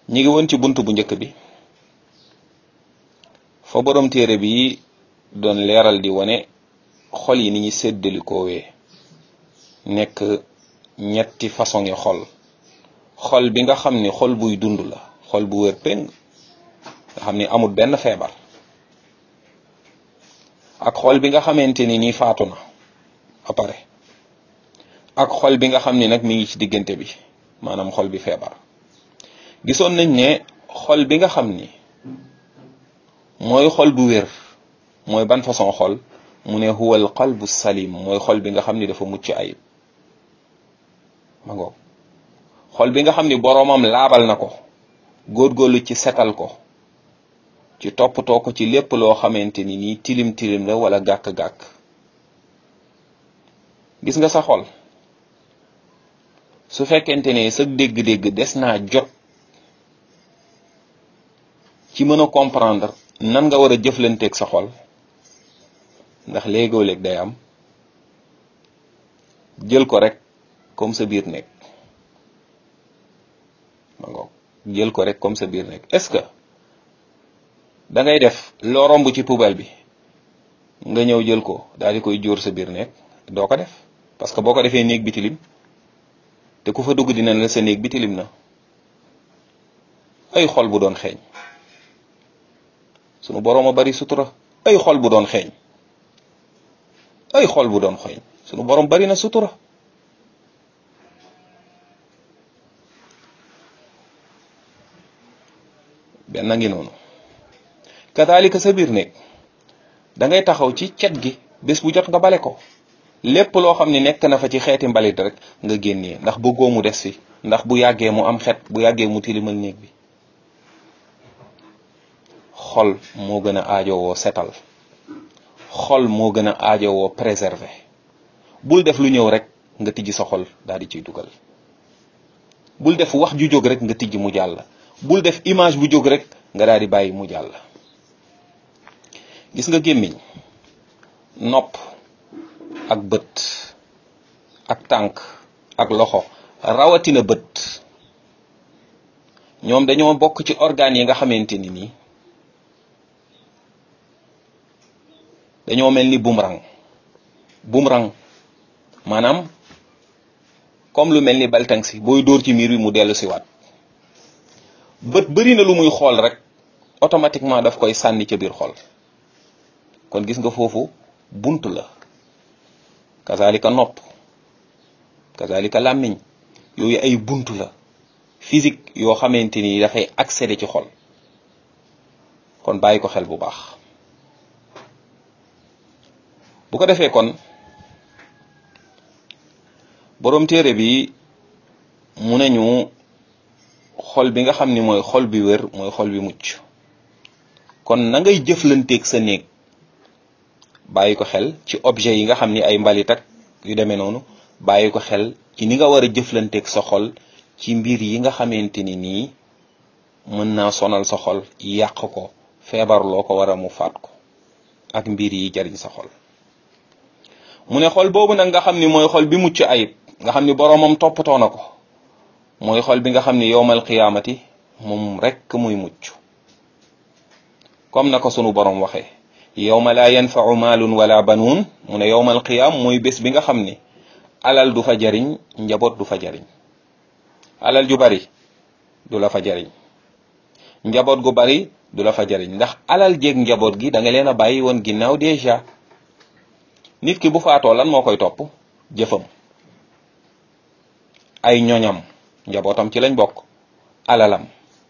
ñi ngi woon ci bunt bu njëkk bi fa borom téere bi doon leeral di wane xol yi ni ñuy séddalikoowee nekk ñetti façon yi xol xol bi nga xam ni xol buy dund la xol bu wér péng nga xam ni amul benn feebar ak xol bi nga xamante ni nii faatu na ba pare ak xol bi nga xam ni nag mi ngi ci diggante bi maanaam xol bi feebar gisoon nañ ne xol bi nga xam ni mooy xol bu wér mooy ban façon xol mu ne huwa al qalbu salim mooy xol bi nga xam ni dafa mucc ayib ma ngoog xol bi nga xam ni boroomam laabal na ko góorgóorlu ci setal ko ci toppatoo ko ci lépp loo xamante ni nii tilim tilim la wala gàkk-gàkk gis nga sa xol su fekkente ne sa dégg-dégg des naa jot ci mën a comprendre nan nga war a jëflanteeg sa xol ndax léegoo léeg day am jël ko rek comme sa biir nekk ma ngoog jël ko rek comme sa biir nekk est-ce que da ngay def loo romb ci poubelle bi nga ñëw jël ko daal di koy jóor sa biir nekk doo ko def parce que boo ko defee néeg bi tilim te ku fa dugg dina la sa néeg bi tilim na ay xol bu doon xeeñ sunu boroom a bari sutura ay xol bu doon xeeñ ay xol bu doon xeeñ sunu boroom bari na sutura benn ngi noonu kadaalika sa biir néeg da ngay taxaw ci cet gi bés bu jot nga bale ko lépp loo xam ne nekk na fa ci xeeti mbalit rek nga génnee ndax bëggoo mu des fi ndax bu yàggee mu am xet bu yàggee mu tilimal néeg bi xol moo gën a aajowoo setal xol moo gën a aajowoo préserver bul def lu ñëw rek nga tijji sa xol daal di ciy dugal bul def wax ju jóg rek nga tijji mu jàll bul def image bu jóg rek nga daal di bàyyi mu jàll gis nga gémmiñ nopp ak bët ak tànk ak loxo rawatina bët ñoom dañoo bokk ci organes yi nga xamante ni nii dañoo mel ni boomerang boomerang maanaam comme lu mel ni baltang si booy dóor ci miir bi mu dellu si waat bët bëri na lu muy xool rek automatiquement daf koy sànni ca biir xol kon gis nga foofu bunt la kazalika nopp kazalika làmmiñ yooyu ay bunt la physique yoo xamante ni dafay accéder ci xol kon bàyyi ko xel bu baax bu ko defee kon boroom téere bi mu nañu xol bi nga xam ni mooy xol bi wér mooy xol bi mucc kon na ngay jëflanteeg sa néeg bàyyi ko xel ci objet yi nga xam ni ay mbalit ak yu demee noonu bàyyi ko xel ci ni nga war a jëflanteeg sa xol ci mbir yi nga xamante ni nii mën naa sonal sa xol yàq ko feebar loo ko war a mu faat ko ak mbir yi jariñ sa xol mu ne xol boobu nag nga xam ni mooy xol bi mucc ayib nga xam ni boroomam toppatoo na ko mooy xol bi nga xam ni yowmal qiyaamati moom rekk muy mucc comme na ko sunu boroom waxee yowma laa yanfau maalun wala banuun mu ne yowmal qiyaam mooy bés bi nga xam ni alal du fa jariñ njaboot du fa jariñ alal ju bari du la fa jariñ njaboot gu bari du la fa jariñ ndax alal jéeg njaboot gi da nga leen a bàyyi woon ginnaaw déjà nit ki bu faatoo lan moo koy topp jëfam ay ñoñam njabootam ci lañ bokk alalam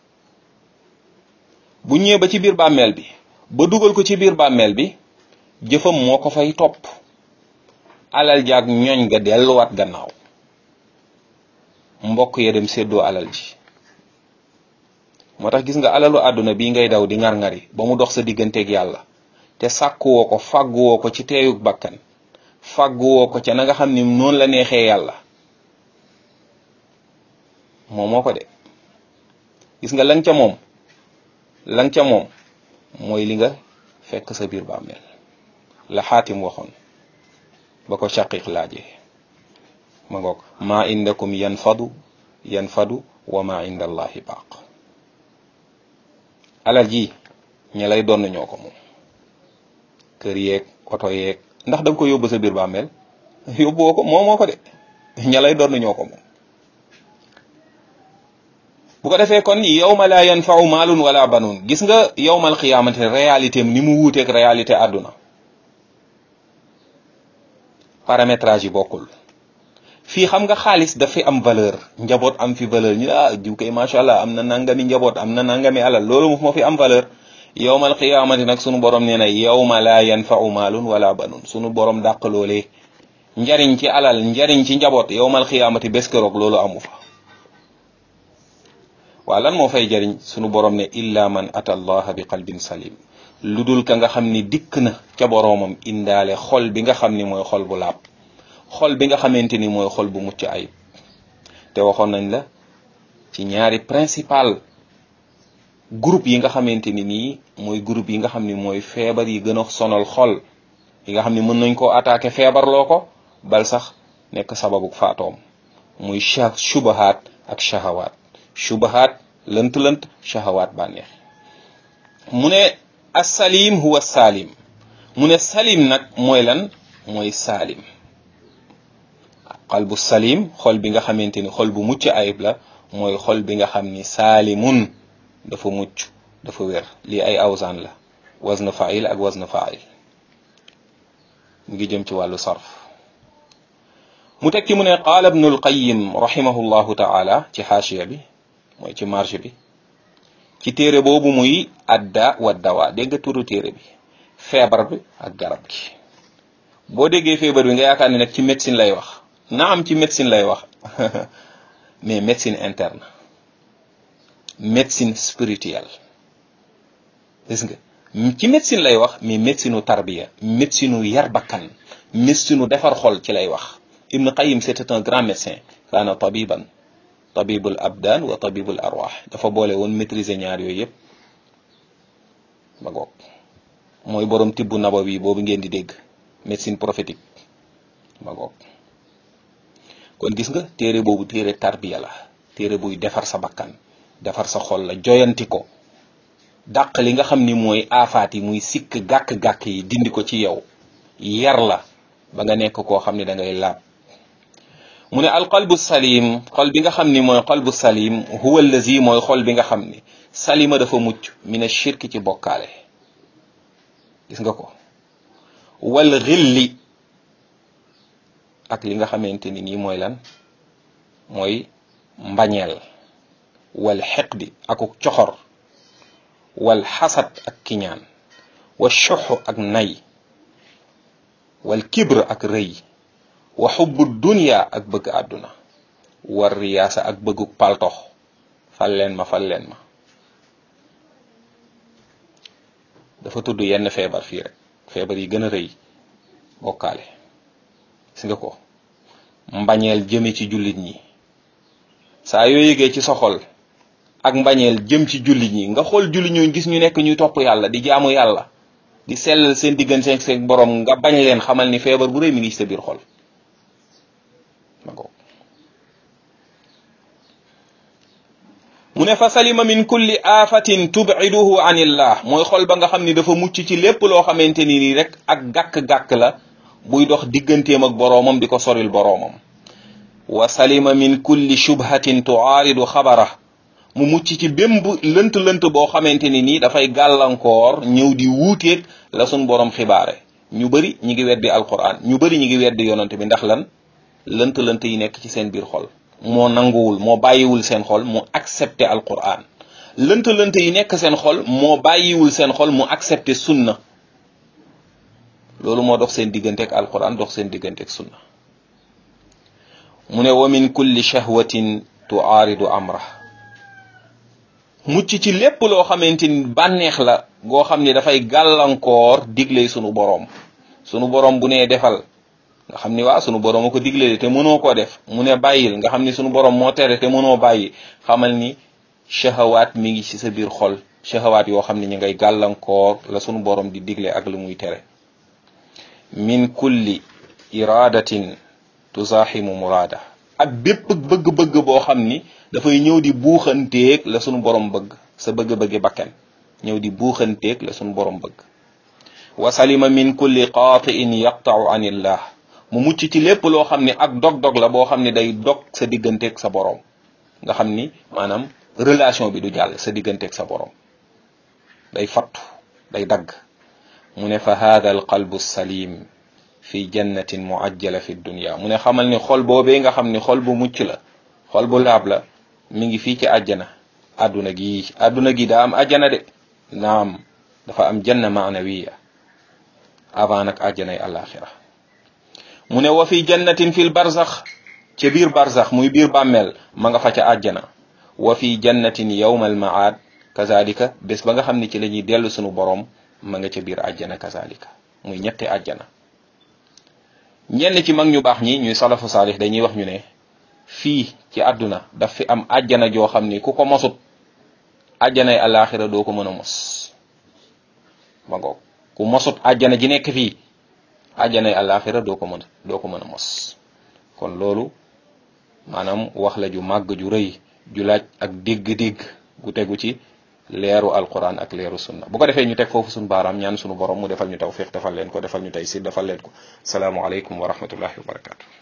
bu ñëwee ba ci biir bàmmeel bi ba dugal ko ci biir bàmmeel bi jëfam moo ko fay topp alal jaag ñoñ nga delluwaat gannaaw mbokk ya dem séddoo alal ji moo tax gis nga alalu àdduna bii ngay daw di ngar-ngari ba mu dox sa digganteeg yàlla te sàkkuwoo ko fàgguwoo ko ci teeyug bakkan fàgguwoo ko ca na nga xam ni noonu la neexee yàlla moom moo ko de gis nga lang ca moom lang ca moom mooy li nga fekk sa biir bàmmeel la xaatim waxoon ba ko shaqiq laajee ma ngoog maa indakum yanfadu yanfadu wa ma inda allahi baaq alal ji ña lay doon ñoo ko moom kër yeeg oto yeeg ndax da nga ko yóbbu sa biir bàmmeel yóbbuwoo ko moo moo ko de ña lay doon ñoo ko moom bu ko defee kon yawma la yanfau maalun wala banun gis nga yawmal xiyaamati réalité ni mu wuuteeg réalité àdduna paramétrage yi bokkul fii xam nga xaalis dafay am valeur njaboot am fi valeur ñu ah jiw kay macha allah am na nangami njaboot am na nangami alal loolu moo fi am valeur yawmal xiyaamati nag sunu borom nee na yawma la yanfau maalun wala banun sunu borom dàq loolee njariñ ci alal njariñ ci njaboot yawmal xiyaamati bés keroog loolu amu fa waa lan moo fay jariñ sunu borom ne illa man ata allaha bi qalbin salim lu dul ka nga xam ni dikk na ca boroomam indaale xol bi nga xam ni mooy xol bu laab xol bi nga xamante ni mooy xol bu mucc ayib te waxoon nañ la ci ñaari principal groupe yi nga xamante ni nii mooy groupe yi nga xam ni mooy feebar yi gën a sonal xol yi nga xam ni mën nañ koo attaqué feebarloo ko bal sax nekk sababu faatoom muy sha shubahaat ak shahawaat shubahaat lënt-lënt shahawaat bànneex mu ne assalim huwa salim mu ne salim nag mooy lan mooy salim xol bu salim xol bi nga xamante ni xol bu mucc ayib la mooy xol bi nga xam ni saalimun dafa mucc dafa wér lii ay awsaan la wazn fa'il ak wazn fa'il mu ngi jëm ci wàllu sarf mu tekki mu ne qaala ibnul qayyim rahimahullahu taala ci xaashiya bi mooy ci marge bi ci téere boobu muy adda wa dawa dégg nga turu téere bi feebar bi ak garab gi boo déggee feebar bi nga yaakaar ne nag ci médecine lay wax na am ci médecine lay wax mais médecine interne médecine spirituelle gis nga ci médecine lay wax mais médecine u tarbiya médecine u yar bakkan médecine u defar xol ci lay wax Ibn Qayyim c'était un grand médecin kaana tabiban tabibul abdan wa tabibul arwah dafa boole woon maîtriser ñaar yooyu yëpp ba goog mooy borom tibbu nabawi boobu ngeen di dégg médecine prophétique ba goog kon gis nga téere boobu téere tarbiya la téere buy defar sa bakkan defar sa xol la joyanti ko dàq li nga xam ni mooy aafaat yi muy sikk gàkk-gàkk yi dindi ko ci yow yar la ba nga nekk koo xam ne da ngay laab mu ne alqalbu salim xol bi nga xam ni mooy xolbu salim huwa allazi mooy xol bi nga xam ni salima dafa mucc mina shirki ci bokkaale gis nga ko wal xilli ak li nga xamante ni nii mooy lan mooy mbañeel wal xeqdi akuk coxor wal xasad ak kiñaan wa xuxu ak nay wal kibr ak rëy wa xubbu dunya ak bëgg àdduna war riyaasa ak bëgguk paltox fal leen ma fal leen ma dafa tudd yenn feebar fii rek feebar yi gën a rëy bokkaale gis nga ko mbañeel jëme ci jullit ñi saa yoo yëgee ci sa xol ak mbañeel jëm ci jullit ñi nga xool jullit ñooñu gis ñu nekk ñuy topp yàlla di jaamu yàlla di sellal seen diggante seen borom nga bañ leen xamal ni feebar bu rëy mi ngi ci sa biir xol mu ne fa salima min kulli aafatin tub'iduhu anillah mooy xol ba nga xam ni dafa mucc ci lépp loo xamante ni nii rek ak gàkk-gàkk la buy dox digganteem ak boroomam di ko soril boroomam wa salima min kulli shubhatin tuaaridu xabara mu mucc ci bémb lënt-lënt boo xamante ni nii dafay gàllankoor ñëw di wuuteeg la sun boroom xibaare ñu bëri ñi ngi weddi alquran ñu bëri ñi ngi weddi yonante bi ndax lan lënt-lënt yi nekk ci seen biir xol moo nanguwul moo bàyyiwul seen xol mu accepté alquran lënt-lënt yi nekk seen xol moo bàyyiwul seen xol mu accepté sunna loolu moo dox seen diggante ak alquran dox seen diggante ak sunna mu ne wa min kulli shahwatin tuaaridu amra mucc ci lépp loo xamante ni bànneex la goo xam ne dafay gàllankoor digle sunu boroom sunu boroom bu nee defal nga xam ni waa sunu boroom a ko digle te mënoo koo def mu ne bàyyil nga xam ni sunu boroom moo tere te mënoo bàyyi xamal ni shahawaat mi ngi ci sa biir xol shahawaat yoo xam ne ñu ngay gàllankoor la sunu boroom di digle ak lu muy tere min kulli iradatin tuzaximu muraada ak bépp bëgg-bëgg boo xam ni dafay ñëw di buuxanteeg la sunu borom bëgg sa bëgg-bëggi bakken ñëw di buuxanteeg la suñu borom bëgg wa salima min kulli qaatiin yaqtau an illah mu mucc ci lépp loo xam ne ak dog-dog la boo xam ne day dog sa digganteeg sa borom nga xam ni maanaam relation bi du jàll sa digganteeg sa borom day fattu day dagg mu ne fa hada al qalbu salim fi jannatin muajjala fi dunya mu ne xamal ni xol boobee nga xam ni xol bu mucc la xol bu laab la mi ngi fii ci àjjana àdduna gi àdduna gi daa am àjjana de naam dafa am janna maanawiya avant nag àjjanay alaxira mu ne wa fi jannatin fil barzax ca biir barzax muy biir bàmmeel ma nga fa ca àjjana wa fi jannatin yawmal maad kazalika bés ba nga xam ne ci la ñuy dellu sunu borom ma nga ca biir àjjana kazalika muy ñetti àjjana ñenn ci mag ñu baax ñi ñuy salafu saalix dañuy wax ñu ne fii ci àdduna daf fi am àjjana joo xam ni ku ko mosut àjjanay alaxira doo ko mën a mos ma ngoog ku mosut àjjana ji nekk fii àjjanay alaxira doo ko mën doo ko mën a mos kon loolu maanaam wax la ju màgg ju rëy ju laaj ak dégg-dégg gu tegu ci leeru alquran ak leeru sunna bu ko defee ñu teg foofu suñu baaraam ñaan suñu borom mu defal ñu tawfiq defal leen ko defal ñu tey si defal leen ko salaamualeykum wa rahmatullahi wa barakatu